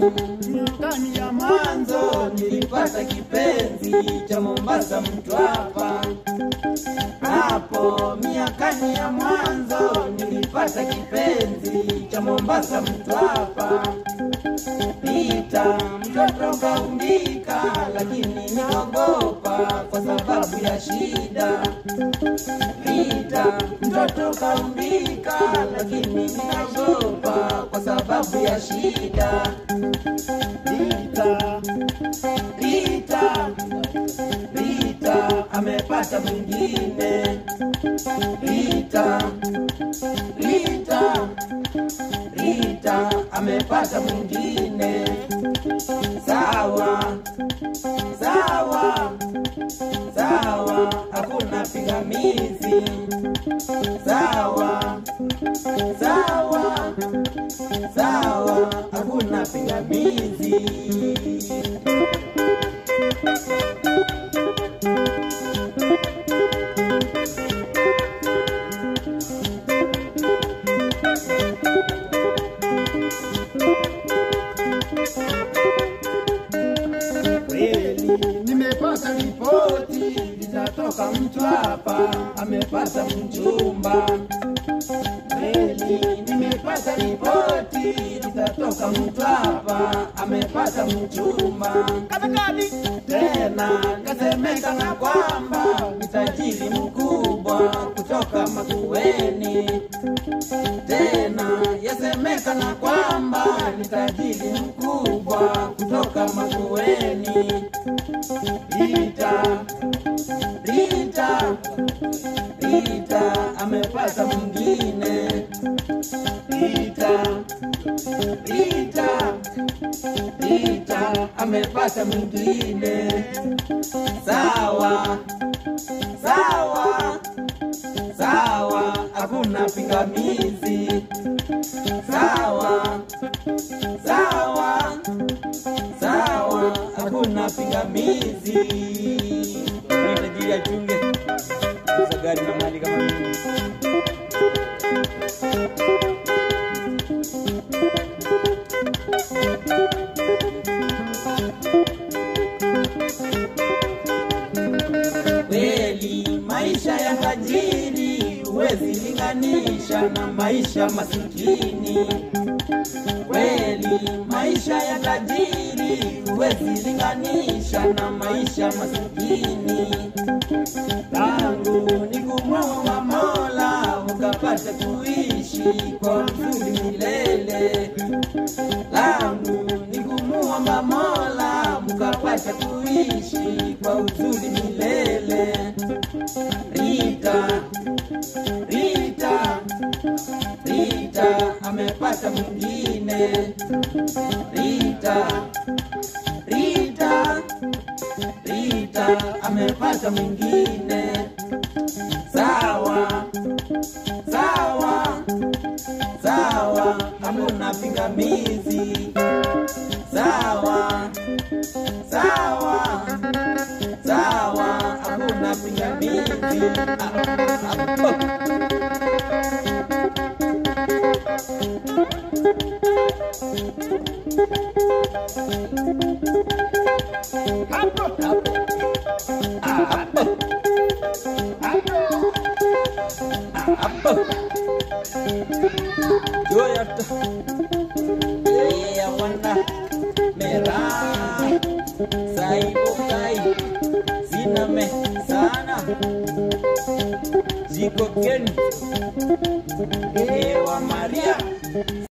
Miakani ya mwanzo nilipata kipenzi cha Mombasa Mtwapa. Hapo miakani ya mwanzo nilipata kipenzi cha Mombasa Mtwapa. Pita mtoto kaumbika, lakini niogopa kwa sababu ya shida. Pita mtoto kaumbika, lakini niogopa kwa sababu ya shida. Pita, Pita, Pita amepata mwingine. Rita, Rita, Rita amepata mwingine. Sawa, sawa, sawa, hakuna pingamizi. Sawa, sawa, sawa, hakuna pingamizi. Kweli nimepata ripoti litatoka Mtwapa amepata mchumba. Kweli nimepata ripoti litatoka Mtwapa amepata mchumba. Tena kasemekana kwamba ni tajiri mkubwa kutoka Makueni. Tena yasemekana kwamba ni tajiri mkubwa kutoka Makueni. Rita, Rita, Rita amepata mwingine. Rita, Rita, Rita amepata mwingine. Sawa, sawa, sawa, hakuna pingamizi. Sawa, sawa, sawa, hakuna pingamizi. Ni tajiri achunge uza gari na mali kama mimi. Kweli maisha ya tajiri huwezi linganisha na maisha masikini. Kweli maisha ya tajiri huwezi linganisha na maisha masikini. Tangu ni kumwomba Mola ukapata kuishi kwa uzuri milele. Langu ni kumuomba Mola mkapata kuishi kwa uzuri milele. Rita, Rita, Rita amepata mwingine. Rita, Rita, Rita amepata mwingine. Sawa, sawa, sawa, hamuna pingamizi. Sawa, sawa, sawa, hakuna pingamizi. Ah, ah, oh. Hapo, hapo. Ah, hapo. Hapo. Joya tu. Yeah, wana merah saibukai siname sana ziko keni ewa Maria